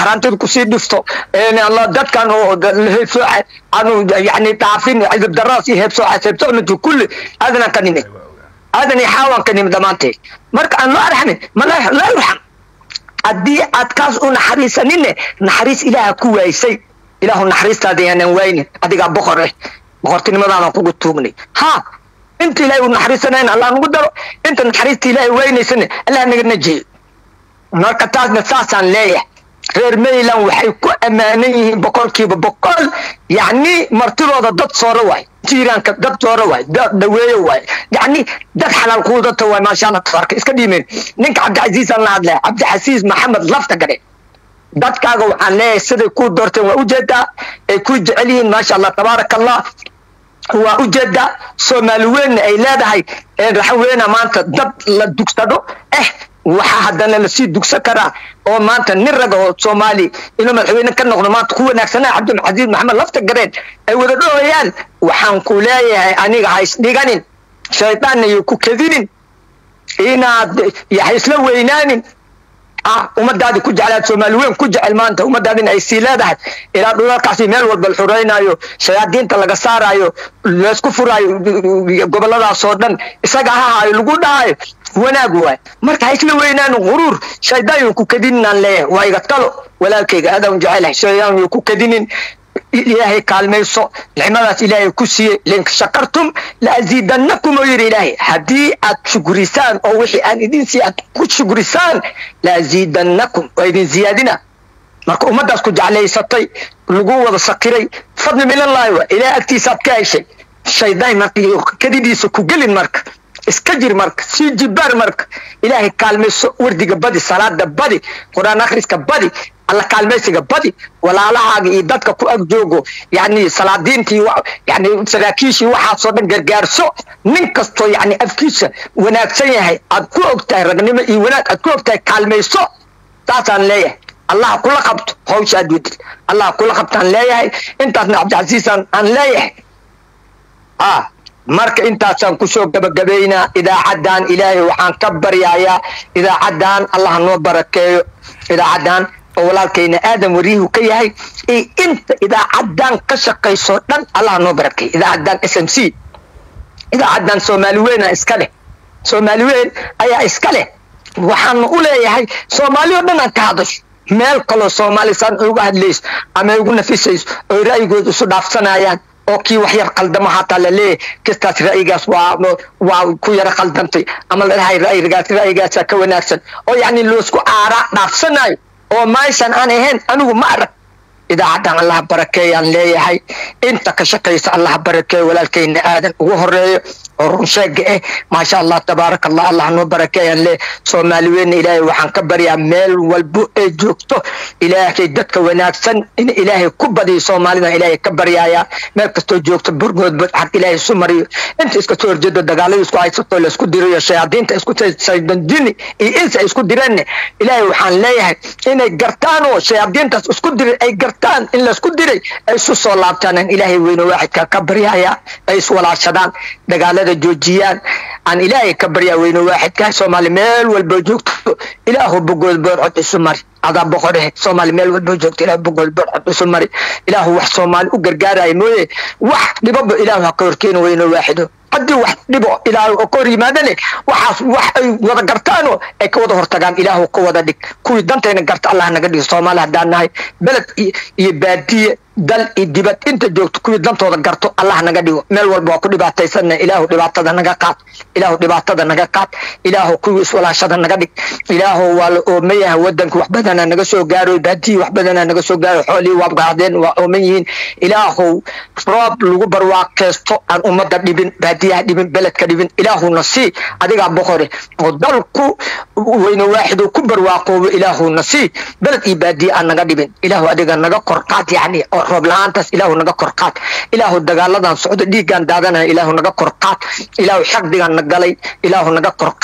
tarantid kusii dhifto dadkan oo heebsooca anu yani dhaafin cidib daraas iyo heebsooca heebsoocnatu kulli aadana ka nimid aadan iyo xaawan ka nimid dhammaanteed marka aan loo arxamin ma laa yurxam haddii aad kaas u naxariisaninne naxariis ilaaha ku waaysay ilaahu naxariistaada yaanan waynin adigaa boqor eh boqortinimadaadaan kugu tuugnay ha inta ilaahay uu naxariisanayn allah nagu daro inta naxariista ilaahay waynaysana allah naga najiyo marka taasna saasaan leeyahay reer mayland waxay ku ammaanan yihiin boqolkiiba boqol yacni martidooda dad sooro waay jiiraanka dad sooro waay dad dhaweeyo waay yacni dad xalaal kuudata waay maasha allah tabaarka iska dhiimeen ninka cabdicasiis aan la hadlaya cabdixasiis maxamed lafta gadhe dadkaaga waxaan leeyahay siday kuu doorteen waa ujeedaa ay ku jecel yihiin maasha allah tabaaraka allah waa ujeedaa soomaali weynna ay leedahay raxaweyna maanta dad la dugsado eh waxaa haddana lasii dugsan karaa oo maanta nin raga oo soomaali inuu madaxweyne ka noqdo maanta ku wanaagsanaa cabdilcasiis maxamed lafta gareen ay wada dhooyaan waxaan ku leeyahay aniga ha isdhiganin shaydaanna iyo ku kedinin inaad ha isla weynaanin ah ummadaadi ku jeclaad soomaali weyn ku jecel maanta ummadaadina ay sii leedahay ilaa dhulalkaasi meel walba la xuraynayo shayaadiinta laga saarayo laysku furaayo goboladaasoo dhan isaga ha haayo lagu dhahayo wanaag waay marka ha isla weynaan quruur shaydaan yo ku kadinin aan leeyahay waa iga talo walaalkayga aadaan jecelahay shaydaan yo ku kadinin ilaahay kaalmayso nicmadaas ilaahay ku siiyey lin shakartum laaziidannakum oo yidhi ilaahay haddii aad shukurisaan oo wixii aan idin sii aad ku shukurisaan laaziidannakum waa idin ziyaadina marka ummaddaas ku jeclaysatay lagu wada sakiray fadli minallaahi waa ilaahay agtiisaad ka heshay shaydaan marka kadidiisa ku gelin marka iska jir marka sii jibaar marka ilaahay kaalmayso wardiga badi salaada badi qur-aan akhriska badi alla kaalmaysiga badi walaalahaaga iyo dadka ku ag joogo yani salaadiintii yani saraakiishii waxaasoo dhan gargaarso nin kastoo yani afkiisa wanaagsan yahay aad ku og tahay ragnimo iyo wanaag aad ku og tahay kaalmayso saasaan leeyahay allah kula qabto hawsha aad wadid allah kula qabtaan leeyahay intaasna cabdicasiisaan aan leeyahay ah marka intaasaan kusoo gabagabaynaa idaacaddan ilaahay waxaan ka baryayaa idaacaddan allah noo barakeeyo idaacaddan oo walaalkayna aadam wariyuhu ka yahay iyo inta idaacaddan ka shaqaysoo dhan allah noo barakeeyo idaacaddan s m c idaacaddan soomaali weyna iska leh soomaali weyn ayaa iska leh waxaana u leeyahay soomaali oo dhan aan ka hadasho meel kaloo soomaali saan uga hadlayso ama ugu nafisayso oy ra'yigooda isu dhaafsanayaan oo kii wax yar qaldamo hataa laleeyahay kistaas ra'yigaas waa waa ku yara qaldantay ama ladhahay ra'yigaas ra'yigaasaa ka wanaagsan oo yacni loosku aaraa dhaafsanayo oo meeshan aan ahayn anigu ma arag idaacaddan allah barakeeyaan leeyahay inta ka shaqaysa allah barakeeyo walaalkayna aadan ugu horeeyo oo runsheega eh maasha allah tabaaraka allah allah noo barakeeyaan le soomaali weyna ilaahay waxaan ka baryaa meel walbo ee joogto ilaahay dadka wanaagsan in ilaahay ku badiyo soomaalida ilaahay ka baryaaya meel kastoo joogto burgoodba xaq ilaahay isu mariyo inta iska soo horjeedo dagaalada isku haysato laisku dirayo shayaadiinta isku saydandini iyo insa ay isku direenne ilaahay waxaan leeyahay inay gartaan oo shayaadiintaas isku diray ay gartaan in laisku diray ay isu soo laabtaan ilaahay weyne waaxidka ka baryaaya ay iswalaashadaan dagaalada joojiyaan aan ilaahay ka baryaa weyne waaxidka soomaali meel walba joogto ilaahu bogood boorcod isu mari adaa boqorehe soomaali meel walba joogto ilaahu bogood boorcod isu mari ilaahu wax soomaali u gargaaraya mooye wax dhibaba ilaahu ha ka horkeeni weyne waaxido haddii wax dhibo ilaahu oo ka hor yimaadane waxaas wax ay wada gartaanoo ay ka wada hortagaan ilaahu ka wada dhig kuwii dantayna garta allah naga dhigo soomaali haddaan nahay beled iyo baadiye dal iyo dibad inta joogto kuwii dantooda garto allah naga dhigo meel walba waa ku dhibaataysanna ilaahu dhibaatada naga qaad ilaahu dhibaatada naga qaad ilaahu kuwii iswalaashada naga dhig ilaahu waa la ooman yahay wadanka wax badanaa naga soo gaaro baadiyi wax badanaa naga soo gaaro xoolihii waa qaadeen waa ooman yihiin ilaahu roob lagu barwaaqeysto aan ummadda dhibin baadiyaha dhibin beledka dhibin ilaahuna sii adigaa boqore oo dalku weyne waaxidu ku barwaaqoobo ilaahuna sii beled iyo baadiye aan naga dhibin ilaahu adiga naga korqaad yacni oo roob la-aantaas ilaahu naga korqaad ilaahu dagaaladan socdo dhiiggaan daadanaya ilaahu naga korqaad ilaahu xaqdigaan na galay ilaahu naga korqaad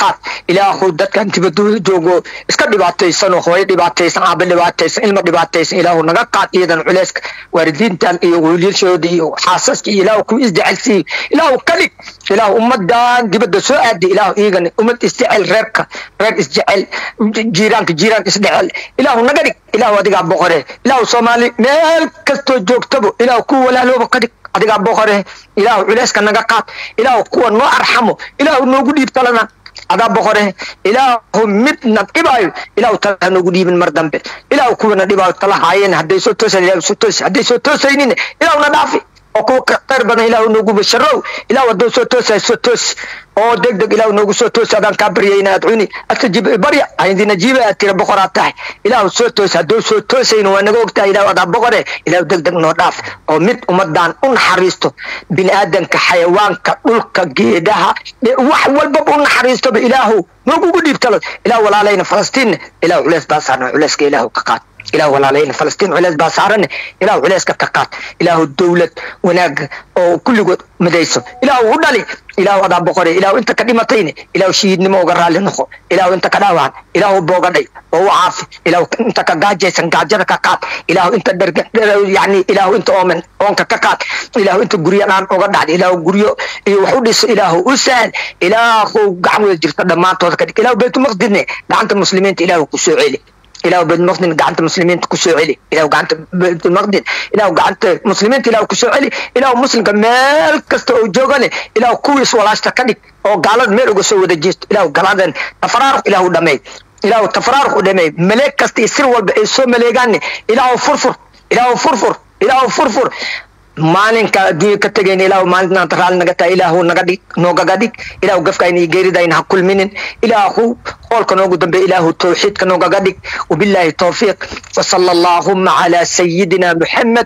ilaahu dadkan dibadooda joogo iska dhibaataysan oo hooyo dhibaataysan aaba dhibaataysan ilmo dhibaataysan ilaahu naga qaad iyadan culeyska waalidiintan iyo wiilashooda iyo xaasaska iyo ilaahu kuwa isjecelsiiyo ilaahu ka dhig ilaahu ummadan dibadda soo aaday ilaahu iigana ummad isjecel reerka reer isjecel jiiraanka jiiraan isdhecel ilaahu naga dhig ilaahu adigaa boqore ilaahu soomaali meel kastoo joogtabo ilaahu kuwa walaalooba ka dhig adigaa boqore ilaahu culeyska naga qaad ilaahu kuwa noo arxamo ilaahu noogu dhiib talana adaa boqore ilaahu midna dhibaayo ilaahu talaha noogu dhiibin mar dambe ilaahu kuwana dhibaayo tala haayeen hadday soo toosan ilaahu soo toosi hadday soo toosaynin ilaahu na dhaafi oo kuwa ka khayr badan ilaahu noogu basharow ilaahu hadduu soo toosayo soo toosi oo deg deg ilaahu noogu soo toosi adaan kaa baryayna adcuni astajib barya ayndina jiiba aad tira boqoraad tahay ilaahu soo toosi hadduu soo toosayna waa naga ogtahay ilaahu adaa boqore ilaahu deg deg noo dhaaf oo mid ummadan u naxariisto bini aadanka xayawaanka dhulka geedaha wax walbaba u naxariistoba ilaahu noogugu dhiibtalo ilaahu walaalayna falastiinna ilaahu culeys baa saarna culeyska ilaahu ka qaad ilaahu walaalayna falastiin culeys baa saaranne ilaahu culeyska ka qaad ilaahu dowlad wanaaga oo kulligood midayso ilaahu u dhali ilaahu adaa boqore ilaahu inta ka dhimatayne ilaahu shahiidnimo uga raalli noqo ilaahu inta ka dhaawacan ilaahu boogadhay oo u caafi ilaahu inta ka gaajaysan gaajada ka qaad ilaahu inta dherga yani ilaahu inta ooman oonka ka qaad ilaahu inta guryo dhaan uga dhacda ilaahu guryo iyo wax u dhiso ilaahu u sahal ilaahu gacan wada jirto dhammaantooda ka dhig ilaahu baytulmaqdidne gacanta muslimiinta ilaahu ku soo celi ilaahu baytulmaqdin gacanta muslimiinta ku soo celi ilaahu gacanta baytulmaqdin ilaahu gacanta muslimiinta ilaahu ku soo celi ilaahu muslimka meel kasta oo joogane ilaahu kuwiis walaashta ka dhig oo gaalada meel uga soo wada jeesto ilaahu galadan tafaraaruq ilaahu dhameey ilaahu tafaraaruq u dhameey maleeg kasta iyo sir walba ay soo maleegaanne ilaahu furfur ilaahu furfur ilaahu furfur maalinka adduunya ka tegayna ilaahu maalintaanta raalli naga tahay ilaahu naga dhig noogaga dhig ilaahu gafkayna iyo geeridayna ha kulminin ilaahu qoolka noogu dambe ilaahu tawxiidka noogaga dhig wabilaahi towfiiq wasala allaahuma calaa sayidina muxamed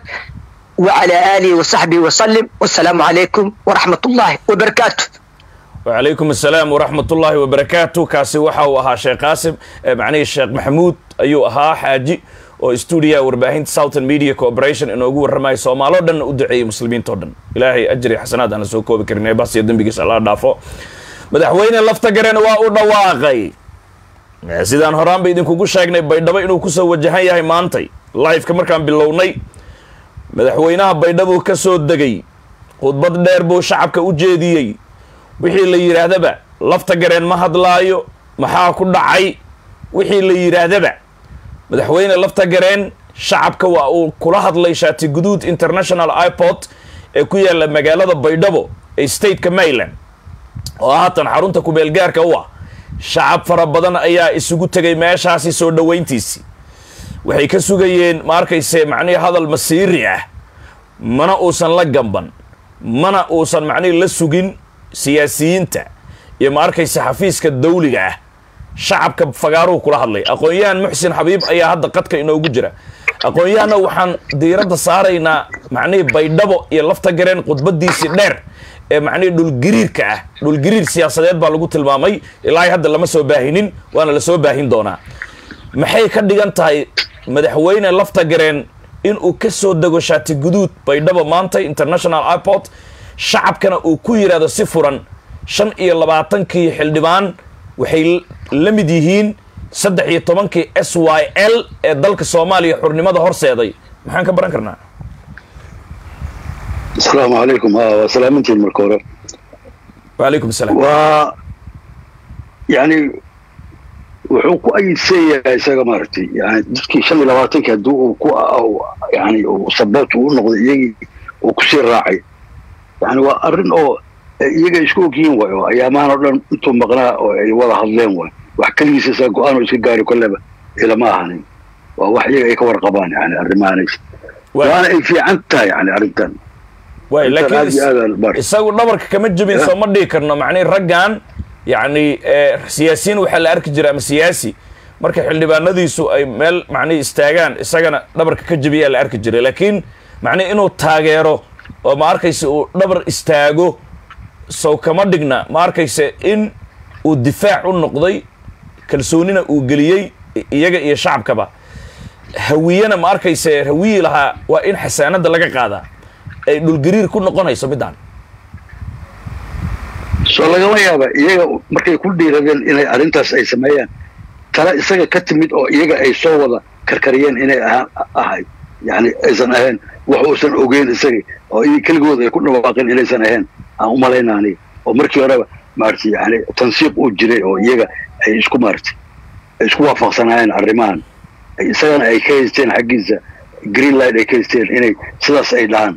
وعلى آله وصحبه وسلم والسلام عليكم ورحمة الله وبركاته وعليكم السلام ورحمة الله وبركاته كاسي وحا وها شيخ قاسم معني الشيخ محمود أيو أها حاجي oo stuudiya warbaahinta southern media corporation inoogu warramaya soomaaloo dhan u duceeyey muslimiintao dhan ilaahay ajri xasanaad aan la soo koobi karin ee bas iyo dembigiisa alla dhaafo madaxweyne lafta garen waa u dhawaaqay sidaan horaanba idinkugu sheegnay baydhabo inuu kusoo wajahan yahay maantay liveka markaan bilownay madaxweynaha baydhabuu ka soo degay khudbad dheer buu shacabka u jeediyey wixii la yidhaahdaba lafta gareen ma hadlaayo maxaa ku dhacay wixii la yidhaahdaba madaxweyne lafta gareen shacabka waa uu kula hadlay shaati guduud international iport ee ku yaalla magaalada baydhabo ee stateka maryland oo haatan xarunta kubeelgaarka u ah shacab fara badan ayaa isugu tegay meeshaasi soo dhoweyntiisii waxay ka sugayeen ma arkayse macnihii hadal masiiri ah mana uusan la gamban mana uusan macnihii la sugin siyaasiyiinta iyo ma arkayse xafiiska dawliga ah shacabka fagaaruhu kula hadlay aqoon-yahan muxsin xabiib ayaa hadda qadka inoogu jira aqoon-yahanna waxaan diiradda saaraynaa macnihii baydhabo iyo lafta gareen khudbadiisii dheer ee macnihii dhulgiriirka ah dhulgiriir siyaasadeed baa lagu tilmaamay ilaahay hadda lama soo baahinin waana la soo baahin doonaa maxay ka dhigan tahay madaxweyne lafta gareen inuu ka soo dego shaati guduud baydhabo maanta international airport shacabkana uu ku yidhaahdo si furan shan iyo labaatankii xildhibaan waxay la mid yihiin saddex iyo tobankii s y l ee dalka soomaaliya xurnimada horseeday maxaan ka baran karnaa asalaamu calaykum waa salaamantiin marka hore wacalaykum asalaam waa yani wuxuu ku ayidsan yahay isaga maaragtay yani dadkii shan iyo labaatankii haddii uu ku yani saboot uu noqday iyagii uu kusii raacay yani waa arrin oo iyaga isku ogyihiin way oo ayaamahan oo dhan intuu maqnaa oo ay wada hadleen way wax keligiisa isaa go-aan oo iska gaari kolleba ilama ahanin waa wax iyaga ay ka warqabaan yani arrimahaanays waana ay fiican tahay yani arrintan waay Intaan aad iyo aad aan laakiin bar- isagu dhabarka kama jebin Ya. soo ma dhihi karno macnihi raggan yacni eh, siyaasiyiin waxaa la arki jira ama siyaasi marka xildhibaanadiisu ay meel macnihi istaagaan isagana dhabarka ka jebiyaa la arki jiray laakiin macnihi inuu taageero oo ma arkayse uu dhabar istaago sow kama dhigna ma arkayse in uu difaac u noqday kalsoonina uu geliyey i- iyaga iyo shacabkaba hawiyena ma arkayse hawiyi lahaa waa in xasaanada laga qaadaa ay dhulgariir ku noqonayso midaan soo lagama yaaba iyaga markay ku dhiiradeen inay arrintaas ay sameeyaan tale isaga ka timid oo iyaga ay soo wada karkariyeen inay ahayd yani aysan ahayn wax uusan ogeyn isaga oo i keligood ay ku dhawaaqeen inaysan ahayn aan u malayna aniga oo markii horeba maaragtay yani tansiiq uu jiray oo iyaga ay isku maaragtay ay isku waafaqsanaayeen arrimahan isagana ay ka haysteen xaggiisa green light ay ka haysteen inay sidaas ay dhahaan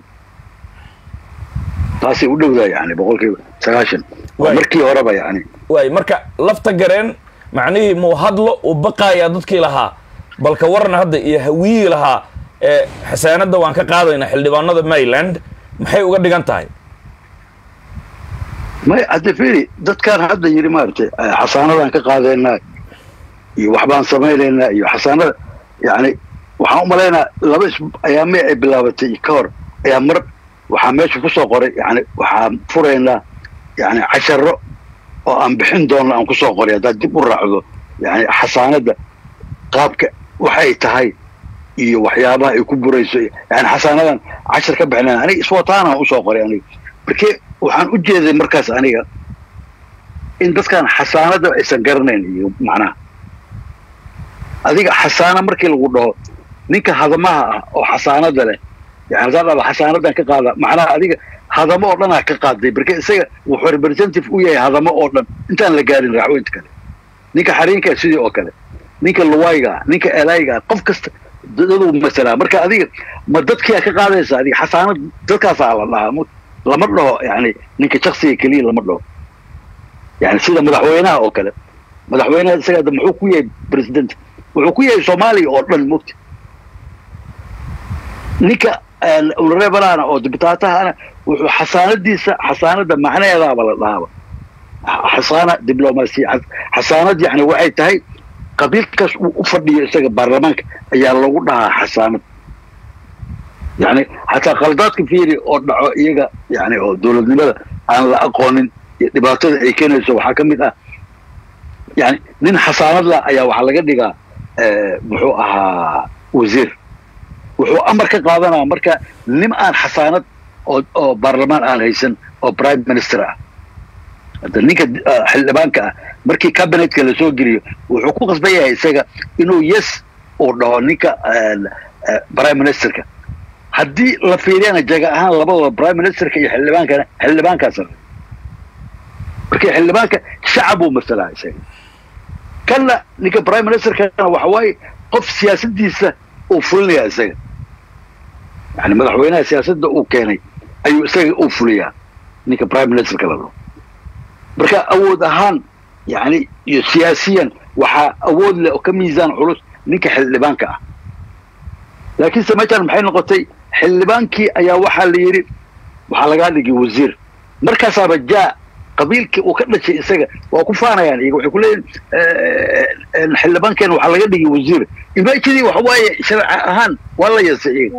taasay u dhowdaa yani boqolkiiba sagaashan markii horeba yani waay marka lafta gareen macnihii muu hadlo uu baqaayaa dadkii lahaa balka warna hadda iyo hawiyii lahaa ee xasaanadda waan ka qaadaynaa xildhibaanada maryland maxay uga dhigan tahay may hadda firi dadkaan hadda yidhi maaragtay xasaanadaan ka qaadaynaa iyo waxbaan samaynaynaa iyo xasaanada yani waxaan u malaynaa laba is ayaamee ay bilaabatay ka hor ayaa mar waxaa meesha ku soo qoray yani waxaan furaynaa yani casharo oo aan bixin doonno aan kusoo qoray haddaad dib u raacdo yani xasaanadda qaabka waxay tahay iyo waxyaabaha ay ku burayso yani xasaanadan cashar ka bixinaa aniga iswataanaan usoo qoray aniga markee waxaan u jeeday markaas aniga in dadkan xasaanada aysan garanayn iyo macnaha adiga xasaana markii lagu dhaho ninka hadamaha ah oo xasaanada leh yani haddaan dhaba xasaanadan ka qaada macnaha adiga hadamo oo dhanaa ka qaaday marka isaga wuxuu representative u yahay hadamo oo dhan intaan la gaarin raaxweynta kale ninka xariinka sidii oo kale ninka luwayga ninka elayga qof kasta daduu masalaa marka adiga ma dadkia ka qaadaysa adiga xasaanad dadkaasaa la dhahaa lama dhaho yani ninka shaksiga keliya lama dhaho yani sida madaxweynaha oo kale madaxweynaha isaga muxuu ku yahay president wuxuu ku yahay soomaaliya oo dhan mogta ninka unareebalaana oo dibitaatahana wuxuu xasaanadiisa xasaanada macnaheedaaba la dhahaaba xasaana diblomaasiya xasaanad yani waxay tahay qabiilkaas uu u fadhiyo isaga baarlamaanka ayaa lagu dhahaa xasaanad yani xataa khaldaadka fiiri oo dhaco iyaga yani oo dowladnimada aan la aqoonin iyo dhibaatada ay keenayso waxaa ka mid ah yani nin xasaanad la ayaa waxaa laga dhigaa muxuu ahaa wasiir wuxuu amar ka qaadanaya marka nin aan xasaanad oo oo baarlamaan aan haysan oo prime minister ah hadda ninka xildhibaanka ah markii cabinetka lasoo geliyo wuxuu ku qasban yahay isaga inuu yes uu dhaho ninka prime ministerka haddii la fiiriyana jaga ahaan labadooda prime ministerka iyo xildhibaankana xildhibaankaas marka xildhibaanka shacab uu masalaa isaga kanna ninka prime ministerkana waxa waaye qof siyaasadiisa uu fulinaya isaga yani madaxweynaha siyaasadda uu keenay ayuu isaga uu fuliyaa ninka prime ministerka la dhaho marka awood ahaan yani iyo siyaasiyan waxaa awood leh oo ka miisaan culus ninka xildhibaanka ah laakiinse meeshaan maxay noqotay xildhibaankii ayaa waxaa la yidhi waxaa lagaa dhigay wasiir markaasaaba jaa qabiilkii uu ka dhashay isaga waa ku faanayaan iyaga waxay ku leeyihin xildhibaankeena waxaa laga dhigay wasiir imajidii waxa waaye sharci ahaan waa la yeesay iyaga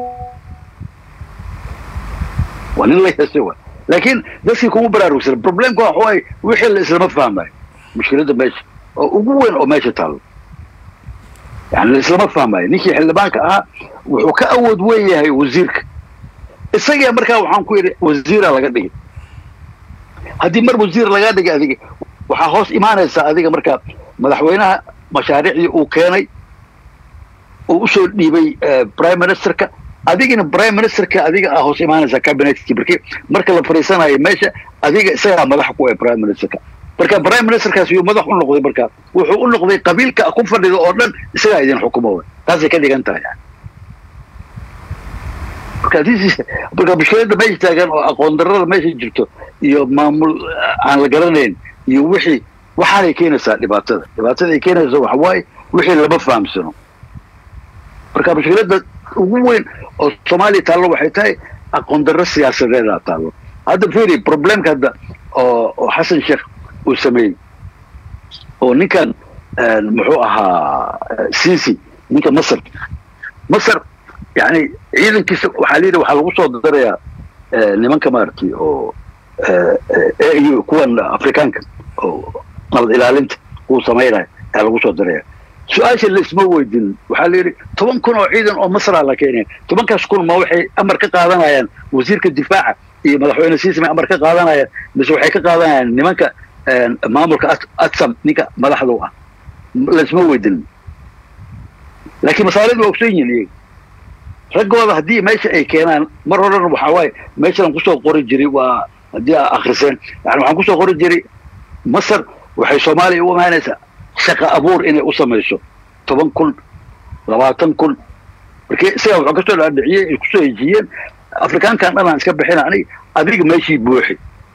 waa nin la yeesay wa laakiin dadkii kuma baraarugsan problemka waxa waaye wixii la islama fahmayo mushkiladda meesha oo ugu weyn oo meesha taallo yani la islama fahmayo ninkii xildhibaanka ahaa wuxuu ka awood weyn yahay wasiirka isagaa markaa waxaan ku yidhi wasiira laga dhigay haddii mar wasiir lagaa dhigay adiga waxaa hoos imaanaysaa adiga markaa madaxweynaha mashaariicdii uu keenay uu usoo dhiibay prime ministerka adigina prime ministerka adiga aa hoos imaanaysaa cabinetkii marki marka la fariisanayo meesha adiga isagaa madax ku ah prime ministerka marka prime ministerkaas yuu madax u noqday markaa wuxuu u noqday qabiilka ku fadhida oo dhan isagaa idin xukumo taasay ka dhigan tahay marka marka mushkilada meesha taagan oo aqoon darrada meesha jirto iyo maamul aan la garanayn iyo wixii waxaanay keenaysaa dhibaatada dhibaatada ay keenaysa waxa waaye wixii lama fahamsano marka mushkilada ugu weyn oo soomaaliya taallo waxay tahay aqoon darro siyaasadeedaa taallo hadda fiiri problemka hadda oo oo xasan sheekh uu sameeyey oo ninkan muxuu ahaa sisi ninka masar masar yani ciidankiisa waxaa layidhi waxaa lagu soo darayaa nimanka maaragtay oo au kuwan afrikaanka oo nabad ilaalinta uu samaynayo ayaa lagu soo daraya su-aasha laisma weydin waxaa layidhi toban kun oo ciidan oo masraa la keenaya tobankaas kun ma waxay amar ka qaadanayaan wasiirka difaaca iyo madaxweyne siisi may amar ka qaadanayaan mise waxay ka qaadanayaan nimanka maamulka atsam ninka madaxda u ah laisma weydinin laakiin masaalidu waa ogsoon yihin iyaga raggooda haddii meesha ay keenaan mar horena waxaa waaye meeshaan kusoo qori jiray waa haddii aa akriseen yani waxaan kusoo qori jiray masar waxay soomaaliya u imaanaysaa shaqa abuur inay u samayso toban kun labaatan kun markii isagaa wuxuu kasoo dhaadhiciyey ay kusoo hejiyeen afrikaankan dhan aan iska bixina anig adiga meeshii buuxi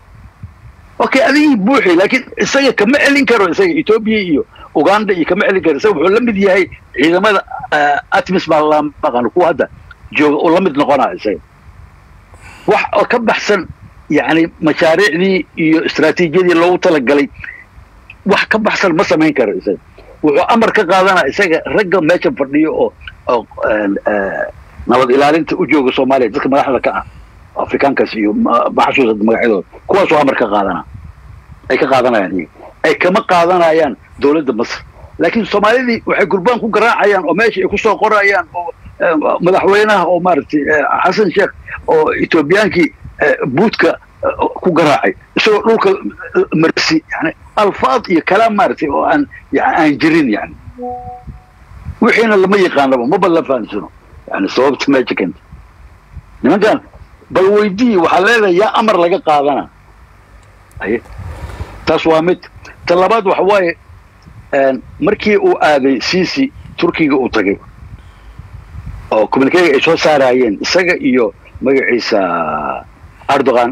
okay adigii buuxi laakiin isaga kama celin karo isaga etoobiya iyo uganda iyo kama celin karo isaga wuxuu la mid yahay ciidamada atmis baa la maqano kuwa hadda jooga oo la mid noqonaa isaga wax oo ka baxsan yani mashaariicdii iyo istraatiijiyadii loogu talagalay wax ka baxsan ma samayn karo isaga wuxuu amar ka qaadanaa isaga ragga meesha fadhiyo oo oo nabad ilaalinta u jooga soomaaliya dadka madaxda ka ah afrikaankaas iyo maxasuusa magacyadooda kuwaasoo amar ka qaadana ay ka qaadanayaan iyaga ay kama qaadanayaan dowladda masar laakiin soomaalidii waxay gurbaan ku garaacayaan oo meesha ay kusoo qorayaan oo madaxweynaha oo maaragtay xasan sheekh oo etoobiyaankii buudka ku garaacay isagoo dhulka marsi yani alfaad iyo kalaam maaragtay oo aan aan jirin yani wixiina lama yaqaanaba maba la fahamsano yani sababta meesha kenta nimankan bal weydii waxaa leedahay yaa amar laga qaadana aye taas waa mid ta labaad waxa waaye markii uu aaday cici turkiga uu tagay oo communikega ay soo saarayeen isaga iyo magaciisa erdogan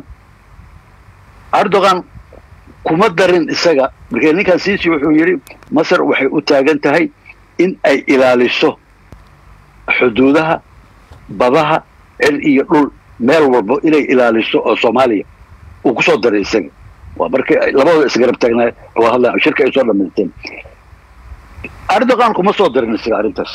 erdogan kuma darin isaga markee ninkan cici wuxuu yidhi masar waxay u taagan tahay in ay ilaaliso xuduudaha badaha cil iyo dhul meel walba inay ilaaliso oo soomaaliya uu kusoo daray isaga waa markii labadooda isgarab taagnaa waa hadla shirka ay soo dhamaysteen erdogan kuma soo darin isaga arrintaas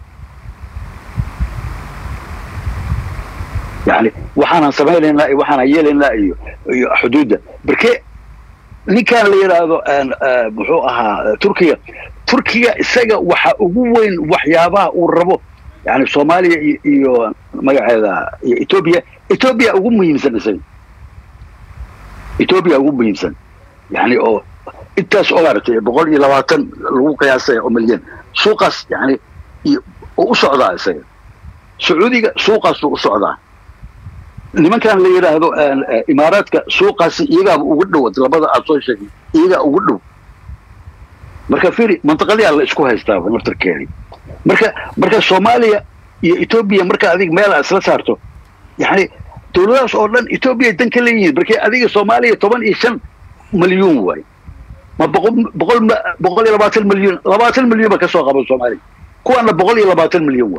yani waxaanan samaynaynaa iyo waxaanan yeelaynaa iyo iyo xuduudda marke ninkan la yidhaahdo muxuu ahaa turkiga turkiga isaga waxa ugu weyn waxyaabaha uu rabo yani soomaaliya iyo magaceeda iyo etoobiya etoobiya ugu muhiimsan isaga etoobiya ugu muhiimsan yani oo intaas oo maaragtay boqol iyo labaatan lagu qiyaasaya oo milyan suuqaas yani oo u socdaa isaga sacuudiga suuqaasuu u socdaa nimankan la yidhaahdo imaaraadka suuqaasi iyagaaba ugu dhow labada aad soo sheegay iyagaa ugu dhow marka firi mantaqadiyaa la isku haystaaba naftarkeedii marka marka soomaaliya iyo etoobiya marka adig meel aad isla saarto yani dowladahaas oo dhan etoobiya dan ka leeyihiin markii adiga soomaaliya toban iyo shan milyuun waay ma boqol boqol boqol iyo labaatan milyuun labaatan milyuun ba kasoo qaban soomaaliya kuwaana boqol iyo labaatan milyuun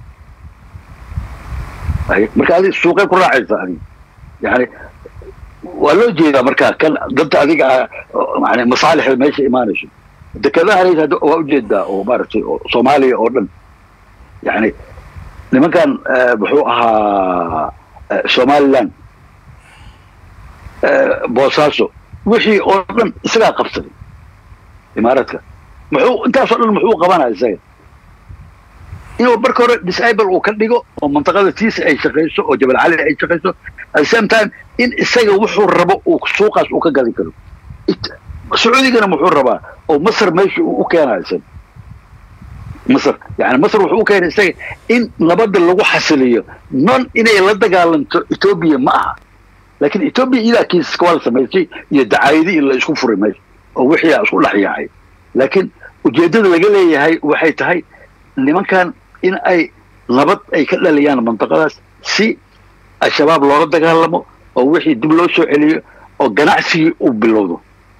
waay marka adig suuqay ku raacaysa adig yani waa loo jeedaa marka kan danta adiga yani masaalixda meesha imaanayso dekedahan hadda waa ujeedaa oo maaragtay soomaaliya oo dhan yani nimankan muxuu ahaa somaliland boosaaso wixii oo dhan isagaa qabsaday imaaraadka muxuu intaasoo dhan muxuu qabanaya isaga inuu marka hore disable uu ka dhigo oo mantaqada tiisa ay shaqayso oo jabal cali ay shaqayso at the same time in isaga wuxuu rabo uu suuqaas uu ka gali karo sacuudigana muxuu rabaa oo masar meesha uu u keenayo isaga masar yani masar wuxuu u keenay isaga in nabadda lagu xasiliyo non inay la dagaalanto etoobiya ma aha laakiin etoobiya idaa kiisaska waa la samaysay iyo dacaayadi in la isku furay meesha oo wixii a isku dhex yaacay laakiin ujeeddada laga leeyahay waxay tahay nimankan in ay nabad ay ka dhaliyaan mantaqadaas si al-shabaab loola dagaalamo oo wixii dib loo soo celiyo oo ganacsigii uu bilowdo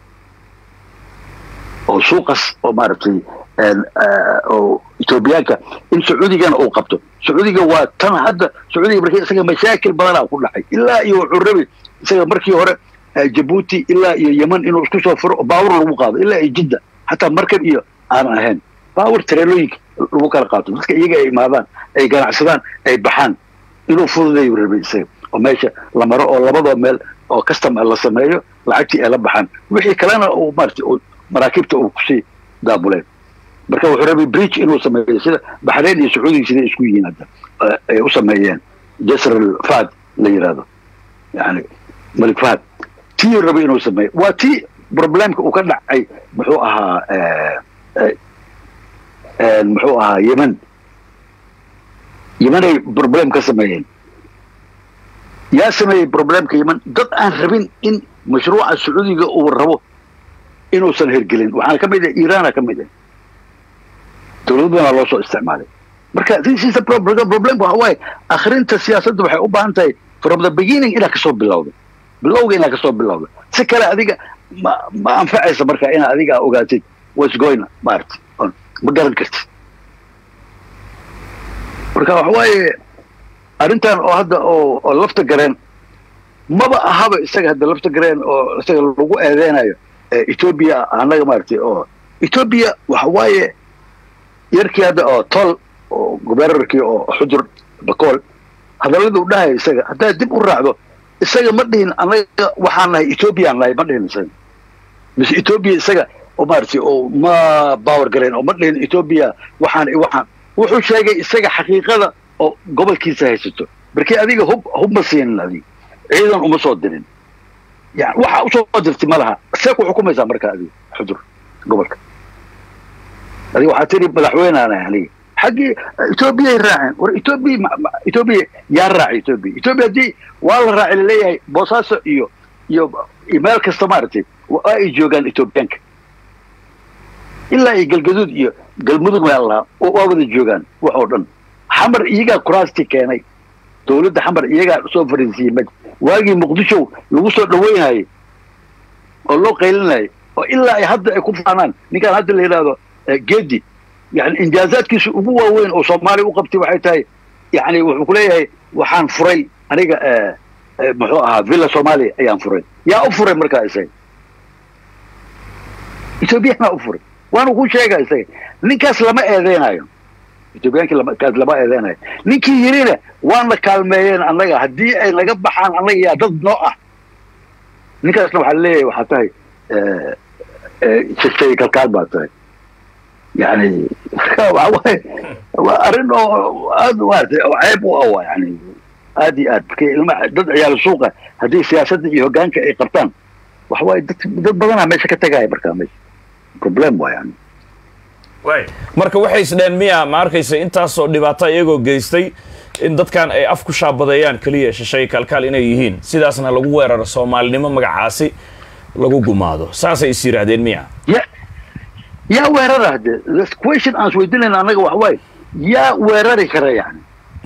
oo suuqas oo maaragtay oo etoobiyaanka in sacuudigana uu qabto sacuudiga waa tan hadda sacuudiga markii isaga mashaakil badanaa ku dhacay ilaa iyo wuxuu rabay isaga markii hore jabuuti ilaa iyo yeman inuu isku soo furo baawur lagu qaado ilaa iyo jidda xataa markab iyo aanan ahayn baawur tareelooyinka lagu kala qaato dadka iyaga ay imaadaan ay ganacsadaan ay baxaan inuu fududayu rabay isaga oo meesha la maro oo labadoo meel oo custom la sameeyo lacagtii ay la baxaan wixii kalena uu maarata maraakiibta uu kusii daabuleen marka wuxuu rabay bridge inuu sameeyo sida baxrayn iyo sacuudiga siday isku yihiin hadda ay u sameeyeen jasr fad la yidhahdo yani malik fahad tii rabay inuu sameeyo waa tii problemka uu ka dhacay muxuu ahaa muxuu ahaa yemen yemenay problem ka sameeyeen yaa sameeyey problemka yemen dad aan rabin in mashruuca sacuudiga uu rabo inuusan hergelin waxaana ka mid ah iiraana ka mid ah dowlad badanaa loo soo isticmaalay marka this is a problem waxa waaye akhrinta siyaasadda waxay u baahan tahay from the beginning inaad kasoo bilowda bilowga inaad kasoo bilowda si kale adiga ma ma anfacaysa marka inaad adiga ogaatid what's going maarata ma garan kartid marka waxa waaye arrintan oo hadda oo oo lafta gareen maba ahaba isaga hadda lafta gareen oo isaga lagu eedeynayo ethoobia annaga maaragtay oo ethoobia waxa waaye yarkii hadda oo tol oo gobernorkii oo xudur bakool hadallada u dhahaya isaga haddaad dib u raacdo isaga ma dhihin annaga waxaan nahay ethoobiaan nahay ma dhihin isaga mise ethoobia isaga oo maaragtay oo ma power gareen oo ma dhihin ethoobia waxaan waxaan wuxuu sheegay isaga xaqiiqada oo gobolkiisa haysato markii adiga hub hub ma siinin adiga ciidan uma soo dirin yani waxa usoo dirtay ma laha see ku xukumaysaa marka adiga xudur gobolka adiga waxaa tiri madaxweyneana aniga xaggii etoobiyay raaceen war etoobiya etoobiya yaa raacay etoobiya etoobiya haddii waa la raacay laleeyahay boosaaso iyo iyo iyo meel kasta maaragtay waa ay joogaan etoobiyaanka ilaa iyo galgaduud iyo galmudug meel lahaa waa wada joogaan wax oo dhan xamar iyagaa kuraasti keenay dowladda xamar iyagaa soo fariisiiyey maj waagii muqdisho lagu soo dhaweynayay oo loo qaylinayay oo ilaa ay hadda ay ku faanaan ninkaan hadda la yidhaahdo gedi yani injaazaadkiisa ugu waaweyn oo soomaaliya u qabtay waxay tahay yani wuxuu ku leeyahay waxaan furay aniga muxuu ahaa villa soomaaliya ayaan furay yaa u furay markaa isaga ethoobiyaanaa u furay waanu ku sheega isaga ninkaas lama eedeynayo ethoobiyaanki kaas lama eedeynayo ninkii yirina waana kaalmeeyeen annaga haddii ay naga baxaan annaga yaa dad noo ah ninkaasna waxaa leeyahay waxaa tahay shegtay kalkaal baa tahay yani waxa waaye waa arrin oo aad maaragtay oo ceeb u ah yani aad iyo aad markii ilma dad ciyaal suuqa haddii siyaasadda iyo hoggaanka ay qabtaan waxa waaye dad dad badanaa meesha ka tegaya markaa meesha problem waa yani way marka waxay isdheen miya ma arkaysa intaasoo dhibaato iyagoo geystay in dadkan ay af ku shaabadeeyaan keliya shishay kaalkaal inay yihiin sidaasna lagu weeraro soomaalinimo magacaasi lagu gumaado saasay is yidhaahdeen miya ya yaa weerara hade question aan isweydiinayna annaga waxa waaye yaa weerari kara yani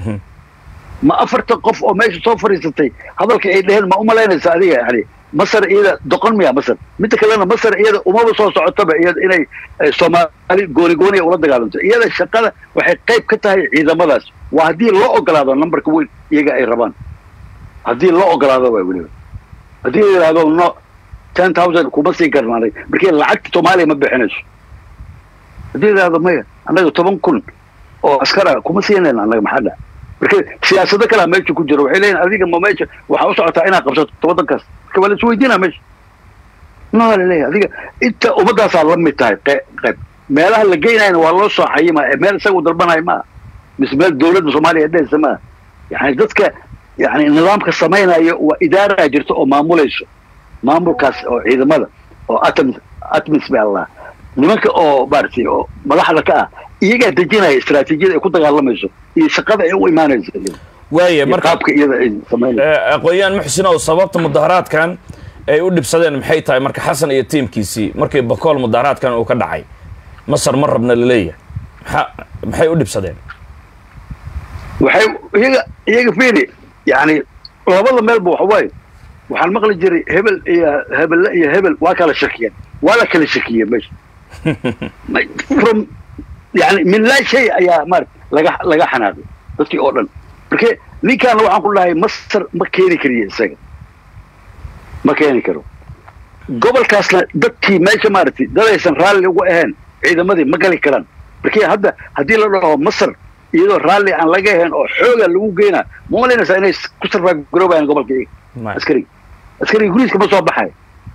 ma afartan qof oo meesha soo fadhiisatay hadalka ay dheheen ma umalaynaysa adiga yani masar iyada doqon miya masar midda kalena masar iyada umaba soo socotaba iyada inay soomaali gooni gooniya ula dagaalanto iyada shaqada waxay qayb ka tahay ciidamadaas waa haddii loo ogolaado numberka weyn iyaga ay rabaan haddii loo ogolaado waa weliba haddii la yidhahdo no ten thousand kuma siin karnaanay markii lacagta soomaaliya ma bixinayso haddii la yidhahdo maya annaga toban kun oo askara kuma siinayna annaga maxaa dhac marka siyaasado kalea meesha ku jiro waxay leeyihin adiga ma meesha waxaa u socotaa inaad qabsato waddankaas marka waa la isweydiinaa meesha no la leeyahay adiga inta ummaddaasaa la mid tahay qayb meelaha la geynayana waa loo soo xayima ee meel isaga u dalbanayo maaha mise meel dowladda soomaaliya dhehaysa maaha yani dadka yani nidaamka samaynayo waa idaaraa jirta oo maamulayso maamulkaas oo ciidamada oo atom atmis ba allah nimanka oo maaragtay oo madaxda ka ah iyagaa dejinaya istaraatiijiyada ay ku dagaalamayso iyo shaqada ay u imaanayso waaya marka qaabka iyada ay samaynayso aqoon-yahan muxsinow sababta mudaharaadkan ay u dhibsadeen maxay tahay marka xasan iyo tiimkiisii markii bakool mudaharaadkan uu ka dhacay masar ma rabna laleeyahay maxaa maxay u dhibsadeen waxay iyaga iyaga fiiri yani labada meelba waxa waaye waxaan maqli jiray hebel iyo hebelle iyo hebel waa kala shakiyeen waa la kala shakiyey meesha from yani min laa shay ayaa marat laga laga xanaaqay dadkii oo dhan marke ninkaana waxaan ku dhahay masar ma keeni kariyo isaga ma keeni karo gobolkaasna dadkii meesha maaragtay dadaysan raalli ugu ahayn ciidamadii ma gali karaan marke hadda haddii la dhaho masar iyadoo raalli aan laga ahayn oo xooga lagu geynaa ma malaynaysaa inay ku sarfagaroobayaan gobolka iyaga askariga askariga guriiska ma soo baxay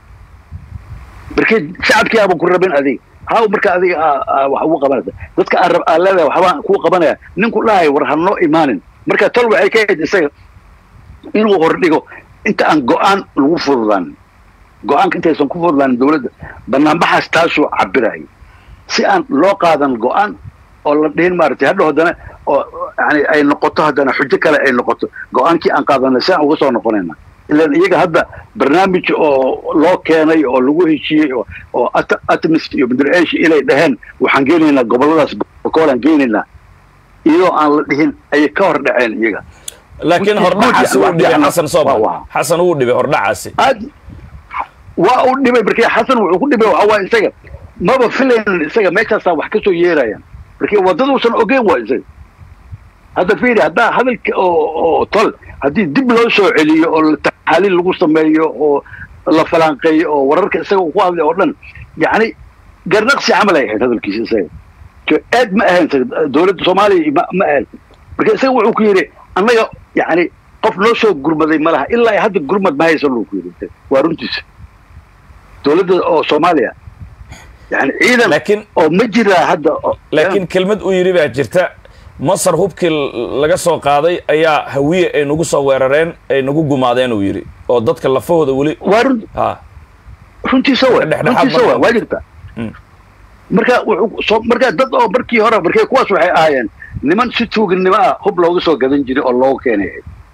markii shacabkii aaban ku rabin adiga haw marka adiga wax ugu qabanaysa dadka aan rab aan leedahay waxbaan kuu qabanaya ninku dhahay war hanoo imaanin marka tol waxay ka ahayd isaga inuu hordhigo inta aan go-aan lagu fududaanin go-aanka intaysan ku fududaanin dowladda banaanbaxaas taasuu cabiraya si aan loo qaadan go-aan oo la dhihin maaragtay hadhow haddana oo yani ay noqoto haddana xujo kale ay noqoto go-aankii aan qaadanay si aan uga soo noqonayna ilan iyaga hadda barnaamij oo loo keenay oo lagu heshiiyey oo oo atmis iyo mudreesh inay dhaheen waxaan geenaynaa gobolladaas bokoolaan geenaynaa iyadoo aan la dhihin ayay ka hor dhaceen iyaga laakiin hordhacaasi wuu dhibay xasan soomal xasan wuu dhibay hordhacaasi aad waa uu dhibay markii xasan wuxuu ku dhibay waxaa waaye isaga maba filaynin isaga meeshaasaa wax ka soo yeerayaan markii waddaduusan ogeyn waa isaga hadda fiiri haddaa hadalka oo oo tol haddii dib loo soo celiyo oo taxaaliil lagu sameeyo oo la falaanqeeyo oo wararka isaga uu ku hadlay oo dhan yacni garnaqsi camal ay ahayd hadalkiisa isaga aad ma ahayn dowladda soomaaliya ma ma ahayn marka isaga wuxuu ku yidhi annaga yacni qof noo soo gurmaday ma laha ilaa hadda gurmad ma haysan uu ku yidhi waa runtiisa dowladda oo soomaaliya yani ciidan laakiin oo ma jiraa hadda laakiin kelmad uu yidhi baa jirta masar hubkii laga soo qaaday ayaa hawiye ay nagu soo weerareen ay nagu gumaadeen uu yidhi oo dadka lafahooda weli waa run ha runtiisa wa runtiisa wa waa jirta marka wuxuu marka dad oo markii hore markay kuwaas waxay ahaayeen niman si tuuginimo ah hub looga soo gadan jiray oo looga keenay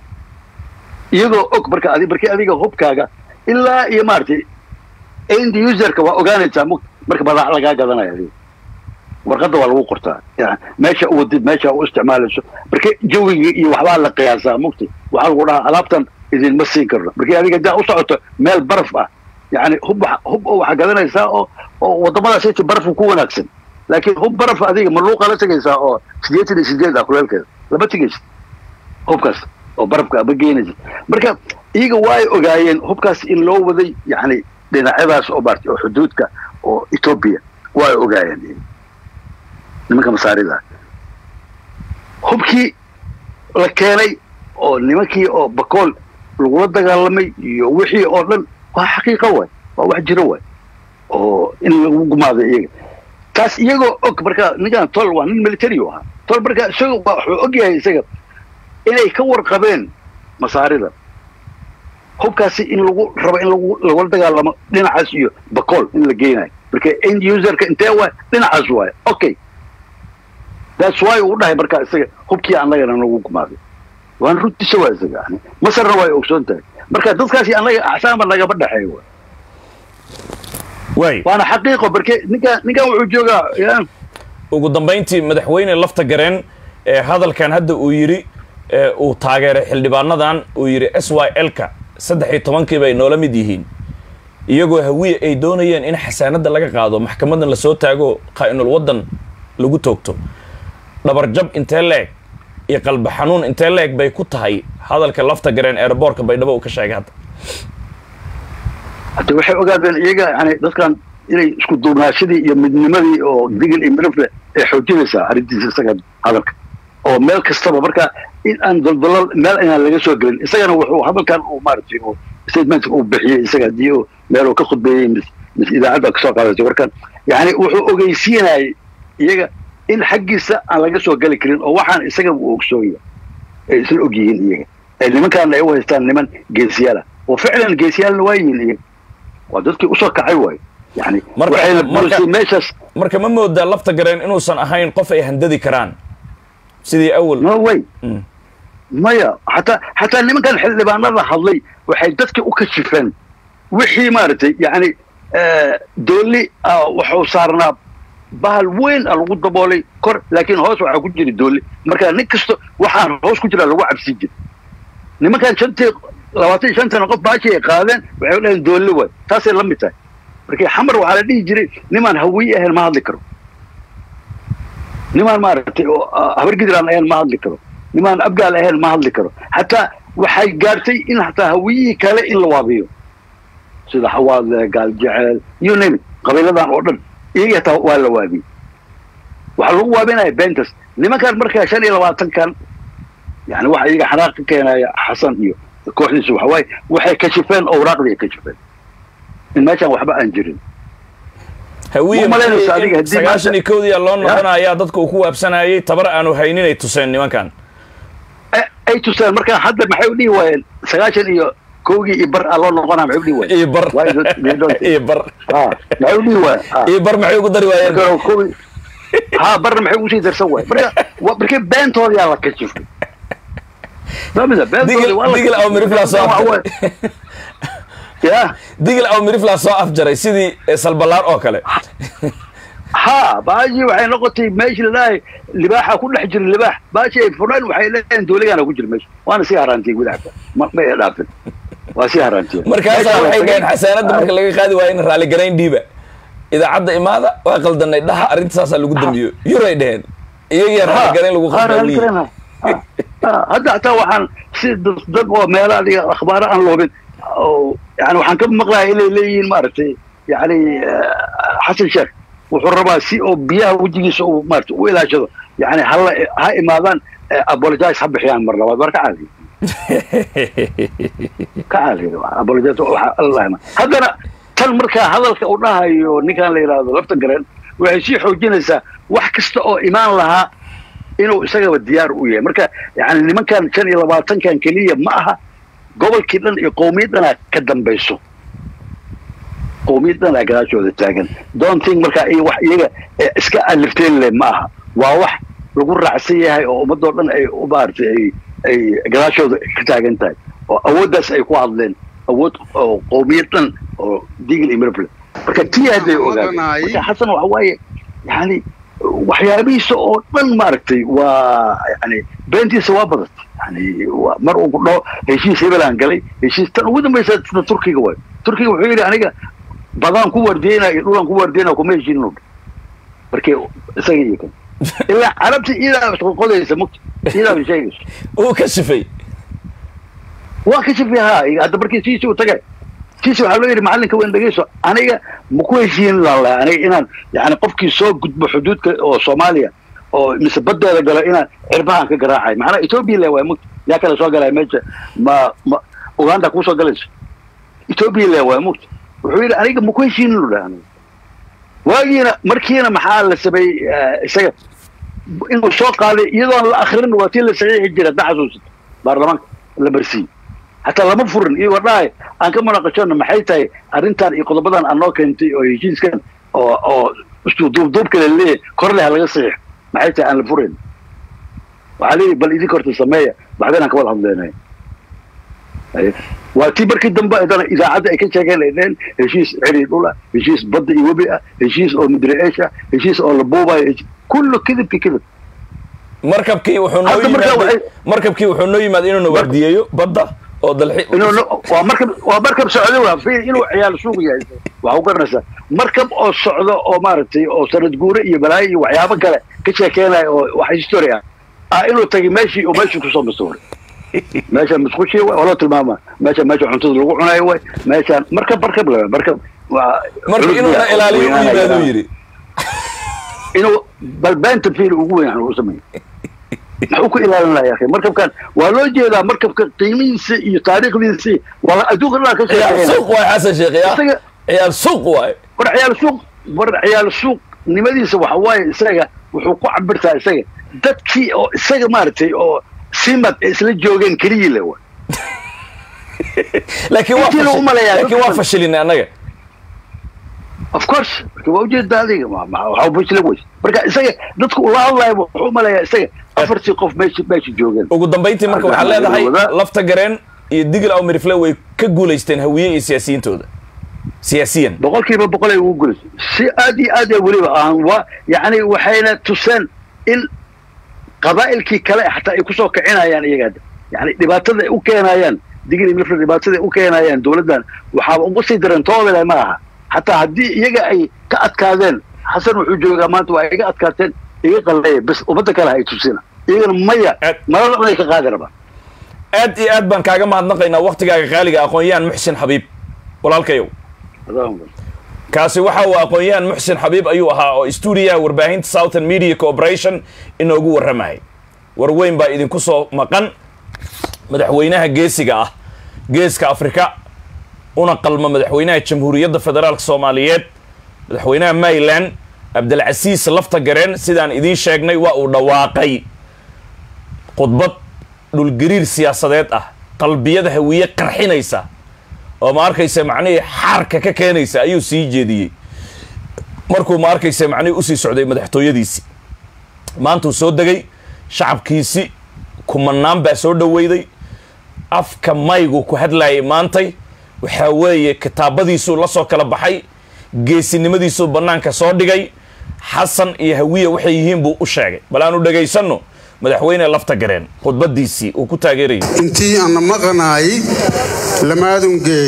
iyagoo og marka adi markii adiga hubkaaga ilaa iyo maaragtay end userka waa ogaanaysaa marka badaac lagaa gadanaya adiga warqadda waa lagu qortaa meesha u wadid meesha u isticmaalayso marka jawiga iyo waxbaa la qiyaasaa mugti waxaa lagu dhahaa alaabtan idinma siin karno markii adiga hadaa u socoto meel baraf ah yani hub hub oo waxaa gadanaysaa oo oo waddamadaas inta barafku ku wanaagsan laakiin hub baraf adiga maluuqa la tegaysaa oo sideetan iyo sideed ah kuleelkeeda lama tegaysid hubkaas oo barafka ama geynaysa marka iyaga waa ay ogaayeen hubkaas in loo waday yani dhinacyadaas oo maartay oo xuduudka oo etoobiya waa ay ogaayeen nimanka masaarida hubkii la keenay oo nimankii oo bakool lagula dagaalamay iyo wixii oo dhan waa xaqiiqo waay waa wax jiro waay oo in lagu gumaaday iyaga taas iyagoo og marka ninkan tol waa nin military u ahaa tol marka isaga wuxuu og yahay isaga inay ka warqabeen masaarida hubkaasi in lagu rabo in lagu lagula dagaalamo dhinacaas iyo bakool in la geynayo marka end userka intee waay dhinacaas waay okay that's why uu dhahay marka isaga hubkii annagana nagu gumaaday waan runtiisa waa isaga yani masarna way ogsoon tahay marka dadkaasi annaga axsaanba nagama dhexeeyo waay waay waana xaqiiqo marke ninkan ninkan wuxuu joogaa ya ugu dambayntii madaxweyne lafta gareen ee hadalkan hadda uu yidhi ee uu taageeray xildhibaanadan uu yidhi s y l-ka saddex iyo tobankii bay noola mid yihiin iyagoo hawiye ay doonayeen in xasaanadda laga qaado maxkamadan lasoo taago qaa'inul waddan lagu toogto dhabarjab intee leeg iyo qalba xanuun intee leeg bay ku tahay hadalka lafta gareen eeraboorka baydhabo uu ka sheegay hadda hadda waxay ogaadeen iyaga yani dadkan inay isku duubnaashadii iyo midnimadii oo digil iyo midafle ay xoojinaysaa arrintiisa isaga hadalka oo meel kastaba marka in aan daldalal meel inaan laga soo gelin isagana wuxuu hadalkan uu maaragtay oo statementka uu bixiyey isaga haddii uu meel uu ka khudbeeyey mis mis idaacadda kasoo qaadatay warkan yani wuxuu ogeysiinayay iyaga in xaggiisa aan laga soo geli karin oo waxaan isaga uu ogsoonya ay isla og yihiin iyaga ee nimankaana ay u haystaan niman geesiyaala oo ficlan geesiyaalna waa yihiin iyaga waa dadkii usoo kacay waayo yani Marka- waxayna marka- burisay meeshaas marka ma moodaa lafta gareen inuusan ahayn qof ay handadi karaan sidii awal no way Mm. maya xataa xataa nimankan xildhibaanada hadlay waxay dadka u kashifeen wixii maaragtay yani dooli ah, wuxuu saarnaa bahal weyn a lagu daboolay kor laakiin hoos waxaa ku jira dooli marka nin kasta waxaan hoos ku jira lagu cabsi jira nimankan shantii labaatan iyo shantana qof baashi ay qaadeen waxay dhaheen doolli waay taasay la mid tahay markii xamar waxaa la dhihi jiray nimaan hawiye ahayn ma hadli karo nimaan maaragtay oo ah, habargidiraan ahayn ma hadli karo nimaan abgaal ahayn ma hadli karo xataa waxay gaartay in xataa hawiyihii kale in la waabiyo sida xawaadle gaal jeceel you name it qabiiladan oo dhan iyaga hataa waa la waabiyey waxaa lagu waabinaya bentas nimankan markaa shan iyo labaatankan yani waxa iyaga xanaaq ka keenaya xasan iyo kooxdiisa waxa waaye waxay kashifeen owraaqdii ay kashifeen in meeshan waxba aan jirin hawiye Ma malaynaysa maxay adiga in haddii sagaashan maanta- iyo kowdii loo noqonayaa dadka uu ku waabsanayay tabar aanu haynin ay tuseen nimankan Eh, ay tuseen markaa hadda maxay u dhihi waayeen sagaashan iyo kowgii iyo bar aa loo noqonaa maxay u dhihi waay iyo bar Why don't- they don't- iyo bar Ah, maxay u dhihi waay Ah. iyo bar maxay ugu dari waayeen marka kowgii ha barna maxay ugu sii darsan waay marka wa- markii beentooda yaa la kashifay famida digil beentooda waa la digil aw miriflaa soo Waxa waay. afjaray ya digil aw miriflaa soo afjaray sidii eh, salbalaar oo kale ha baashi waxay noqotay meeshii lalahay libaaxa ku dhex jira libaax baashi ay fureen waxay leeyihin dooligaana ku jira meesha waana sii haraantiyey gudaxka ma ma ay dhaafin waa sii haraantiyey markaasaa waxay dhaheen xasaanadda marka laga qaadi waayo in raalligarayn dhiiba idaacadda imaada waa qaldanay dhaha arrinta saasaa lagu dambiyo yuray dheheen iyagiyaa raalligarayn lagu qabdaawiye hadda hataa waxaan si dad dad oo meela adiga akhbaaro aan loobin oo yani waxaan ka maqlahay inay leeyihiin maaragtay yani xasan sheekh wuxuu rabaa si oo biyaha wejigiisa uu maarata u ilaashado yani hala ha imaadaan apologize ha bixiyaan mar labaad war ka caadi ka caadi apologize waxa allah ma haddana tan markaa hadalka uu dhahayo ninkan la yidhaahdo lafta gareen waxay sii xoojinaysaa wax kasta oo imaan lahaa inuu isagaba diyaar u yahay marka yani nimankan shan iyo labaatankan keliya ma aha gobolkii dhan iyo qowmiyaddanaa ka dambayso qowmiyaddanaa gadaashooda taagan donting markaa iyo wax iyaga iska alifteen leh ma aha waa wax lagu raacsan yahay oo ummadoo dhan ay maaragtay ay ay gadaashooda ka taagan tahay oo awooddaas ay ku hadleen awood oo qowmiyad dhan oo digil iyo mirable marka tii hadday ogaadeen marka xasan waxa waaye yani waxyaabihiisa oo dhan maaragtay waa yani beentiisa waa badatay yani mar uu ku dhaho heshiis hebelaan galay heshiis tan ugu dambaysa sida turkiga waay turkiga wuxuu yidhi aniga badaan ku wardiyeyna iyo dhulaan ku wardiyeyna kuma heshiinin markii isaga iyo kan ilaa carabta iyadaa qodaysa mugta iyadaa bay sheegayso uu ka sifay waa ka sifay ha hadda markii siisi u tagay siisi waxaa loo yidhi macallinka weyn dhegeyso aniga ma ku heshiin lalahay aniga inaan yani qofkii soo gudbo xuduudka oo soomaaliya oo mise badeeda galo inaan cirbahan ka garaacay macnaa ethoobia le waay mugta yaa kale soo galaya meesha ma ma uganda kuusoo galayso ethoobia le waay mugta wuxuu yidhi aniga ma ku heshiinin lu dhaha aniga waagiina markiina maxaa la sameeyey isaga inuu soo qaaday iyadoon la akrin waa tii la saxiixi jira hadda xasuusata baarlamaanka la marsiiyey hataa lama furin iyagoo dhahay aan ka munaqashano maxay tahay arrintan iyo qodobadan aan noo keentay oo heshiiskan oo oo duubduubka la leeyahay korleha laga saxiix maxay tahay aan la furayn waxaa leeyahy bal idinka horta sameeya baxdeen aan ka wada hadleynay waa tii markii dambe haddana idaacadda ay ka sheegeen ay dheheen heshiis ceri dhul ah heshiis badda iyo webi ah heshiis oo midreesh ah heshiis oo la buubayo kullu kidibki kidib markabkii wuxuu noo yimaad markabkii wuxuu noo yimaad inuu nawaardiyeeyo badda oo dalxi waa markab waa markab socdo waa fiir inuu ciyaal suuq yahay waxa u garanaysaa markab oo socdo oo maaragtay oo sanad guure iyo balaayo iyo waxyaabo kale ka sheekeenaya oo wax history ah ah inuu tagay meeshii oo meeshii kusoo masuuray meeshaan musqushi way oo loo tilmaama meesha meesha cuntada lagu cunayo way meeshaan markab markab la markab waa marka inuuna ilaaliyo u yimaado yidhi inuu balbeenta fiil ugu weyn u sameeyo maxuu ku ilaalin lahaa akhi markabkan waa loo jeedaa markabka qiimihiisa iyo taariikhdiisa waa adduunka dhan ka ciyaal suuq waay xasan sheekh ya isaga ciyaal suuq waay war ciyaal suuq war ciyaal suuq nimadiisa waxa waaye isaga wuxuu ku cabirtaa isaga dadkii oo isaga maaragtay oo simad isla joogeen keliyii le wa laakiin waa Intii lagu maleeyaa laakiin waa dadka- fashilinay annaga of course marka waa ujeedaa adiga ma- ma- waxa bujla weys marka isaga dadku ula hadlayo wuxuu umaleeyaa isaga afartii qof meesha meesha joogeen ugu dambayntii marka waxaad Hadda leedahay wada- lafta gareen iyo digil aw mirifle way ka guulaysteen hawiye iyo siyaasiyiintooda siyaasiyan boqolkiiba boqol ay ugu gulayso si aad iyo aad ee weliba aan waa yacni waxayna tuseen in qabaa'ilkii kale xataa ay kusoo kicinayaan iyaga hadda yani dhibaatada ay u keenayaan digil iyo mirfle dhibaatada ay u keenayaan dowladdan waxaaba ugu sii daran toodale ma aha xataa haddii iyaga ay ka adkaadeen xasan wuxuu joogaa maanta waa iga adkaateen iga qalleeya bas ummadda kale ha ay tusina iyagana maya Aad- malada dhan ay ka qaadi rabaan aad iyo aad baan kaaga mahadnaqaynaa waktigaaga qaaliga aqoon-yahan muxsin xabiib walaalkayow kaasi waxa uu aqoon-yahan muxsin xabiib ayuu ahaa oo stuudiyaha warbaahinta southern media corporation inoogu warramayay war weyn baa idinku soo maqan madaxweynaha geesiga ah geeska afrika una qalma madaxweynaha jamhuuriyadda federaalk soomaaliyeed madaxweynaha maryland cabdilcasiis lafta gareen sidaan idiin sheegnay waa uu dhawaaqay khudbad dhulgariir siyaasadeed ah qalbiyada hawiye qarxinaysa oo ma arkaysa macnihii xaarka ka keenaysa ayuu sii jeediyey markuu ma arkaysa macnihii usii socday madaxtooyadiisii maantuu soo degay shacabkiisi kumanaan baa soo dhoweyday afka maygu ku hadlayay maantay waxaa weeye kitaabadiisuu la soo kala baxay geesinimadiisuu bannaanka soo dhigay xasan iyo hawiya waxay yihiin buu u sheegay bal aanu dhegaysanno madaxweyne lafta gareen khudbadiisii uu ku taageerayay intii ana maqanaay lamaadungee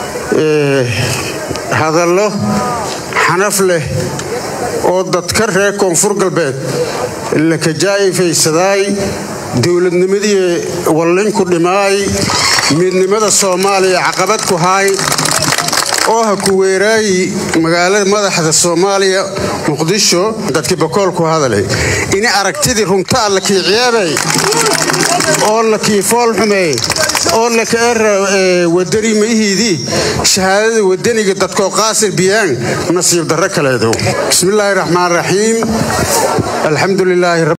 hadallo xanaf leh oo dadka reer koonfur galbeed la kajaa'ifaysaday dowladnimadii wallinku dhimaay midnimada soomaaliya caqabad ku haay oo ha ku weeraayi magaalada madaxda soomaaliya muqdisho dadkii bakool ku hadalay ini aragtidii runtaa la kii ciyaabay oo la kii fool xumeey oo la kaera wadani maihiidii shahaadada wadaniga dadkoo qaasir biyaan nasiib darro kaleedow bismillaahi raxmaan raxiim alxamdu lilaahi